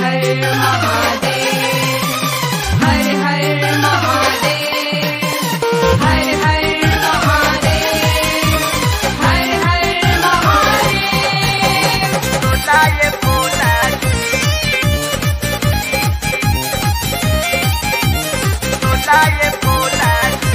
हर महादेव हर हर महादेव हर हर महादेव हर हर महादेव बोलाए बोला बोलाए बोला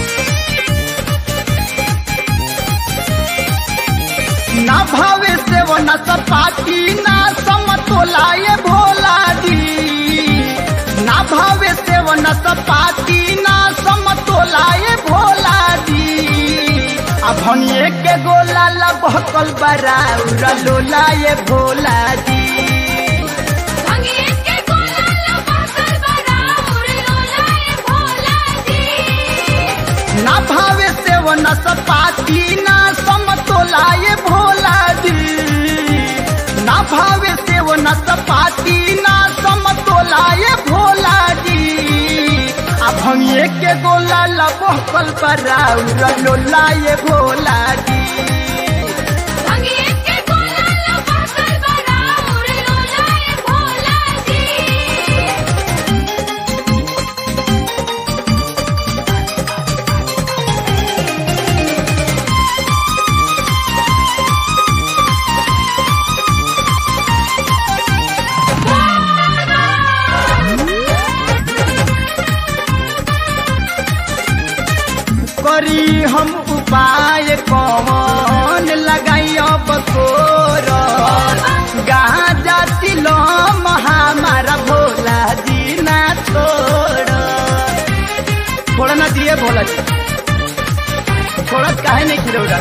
ना भावे से वो न सपाटी ना समतोलाए भोला जी ना भावे से वो न सपाटी ना समतोलाए भोला जी अब हम के गोला ला बहकल बराउरा लोलाए भोला जी अंगेज के गोला लपाकर बराबर लोलाए भोला जी ना भावे से वो न सपाती ना समतोलाए भोला जी ना भावे से वो न सपाती ना समतोलाए भोला जी अब हम के गोला लबोकल पर लोलाए भोला जी अंगेज के गोला लपाकर बराबर लोलाए भोला जी करी हम उपाय कौन लगाई अब तोर गाजा तिलो हमारा भोला जी ना छोड़ छोड़ ना दिए भोला जी छोड़त काहे नहीं खिलौड़ा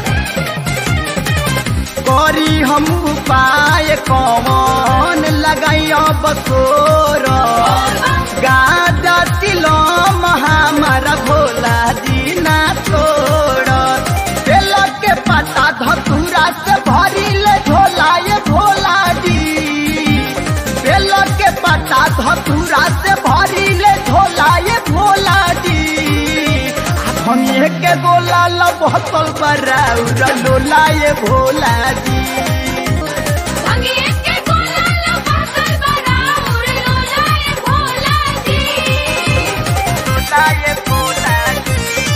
करी हम उपाय कौन लगाई अब तोर गाजा तिलो हमारा भोला जी ना छोड़ बेल के पता धतूरा से भरी ले झोलाए भोला जी बेल के पता धतूरा से भरी ले झोलाए भोला जी हम के गोला लबहतल पर लोलाए भोला जी अंगेज के गोला लपाकर बराबर लोलाए भोला जी लोलाए भोला जी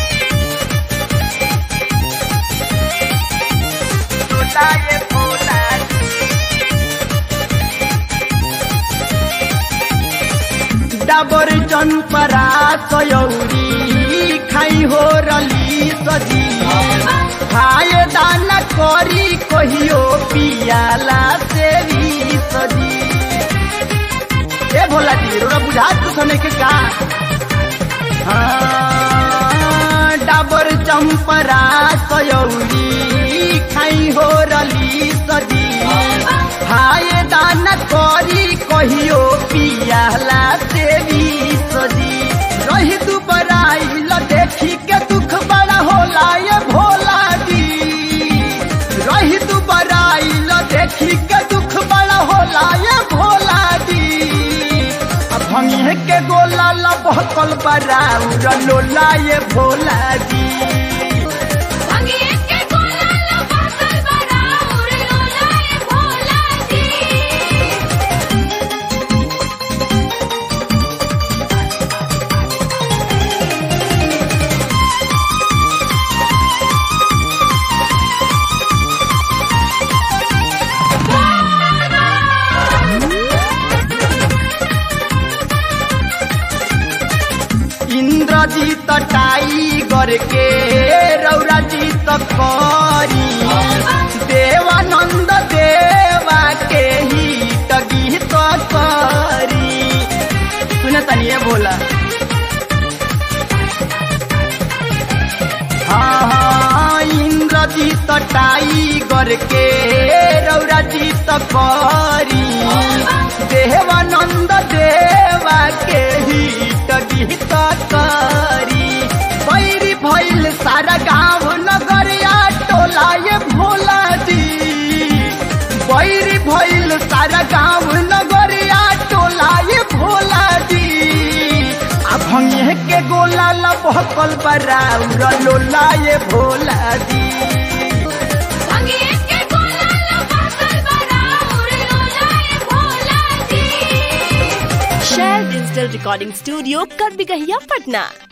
लोलाए भोला जी डाबर चनपरा सयौरी खाई हो रली सजी खाए दाना करी कहियो पियाला से भी सजी ए भोला जी रोरा बुझा तू सने के का हाँ, डाबर चंपरा सयौरी खाई हो रली सजी खाए दाना करी कहियो पियाला से भी सजी रही तू बराई ल देखी के दुख बड़ा होला ये भोला जी रही तू बराई ल देखी के दुख बड़ा होला ये भोला जी अब हम के गोला ला बहकल बराउर लोला ये भोला जी अंगेज के गोला लपाकर बराबर लोलाए भोला जी इंद्रजीत टाइगर के रौरा जीत करी देवानंद देवा के हित गीत करी सुने तनी ये बोला हाँ हाँ इंद्रजीत टाइगर के रौरा जीत करी देवानंद देवा के हित गीत करी बैरी भइल सारा गाँव नगरिया टोला ये भोला जी बैरी भइल सारा गाँव नगरिया टोला ये भोला जी अब हम के गोला ला बहकल बराउर लोला ये भोला जी अंगेज के गोला लपाकर बराबर लोलाए भोला जी डिजिटल रिकॉर्डिंग स्टूडियो कर बिगहिया पटना